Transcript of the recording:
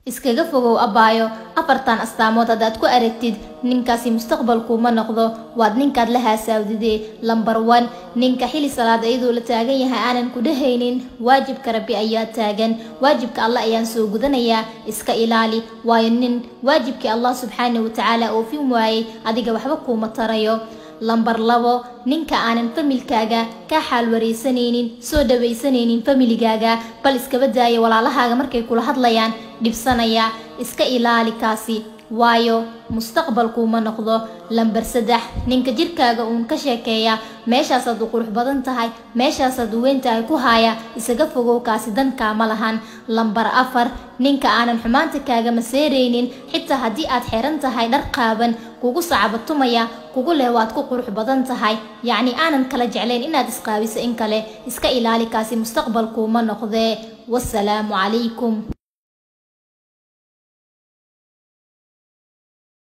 iskaga fogow abaayo afartan astaamood haddaad ku aragtid ninkaasi mustaqbalkuuma noqdo waad ninkaad la haasaawdidee lambar wan ninka xili salaad iyadoo la taagan yahay aanan ku dhehaynin waajibka rabbi ayaa taagan waajibka allah ayaan soo gudanayaa iska ilaali waayo nin waajibkii allah subxaana watacaala oofin waayey adiga waxba kuuma tarayo lambar labo ninka aanan familkaaga kaa xaal wareysanaynin soo dhawaysanaynin familigaaga bal iskaba daaya walaalahaaga markay kula hadlayaan dhibsanaya iska ilaali kaasi waayo mustaqbalkuuma noqdo lambar saddex ninka jirkaaga uun ka sheekeeya meeshaasaad u qurux badan tahay meeshaasaad u weyn tahay ku haaya isaga fogow kaasi dankaa ma lahan lambar afar ninka aanan xumaanta kaaga maseeraynin xitaa haddii aad xeran tahay dhar qaaban kugu sacabatumaya kugu leh waad ku qurux badan tahay yacni aanan kala jeclayn inaad isqaabiso in kale iska ilaali kaasi mustaqbalkuuma noqdee wasalaamu calaykum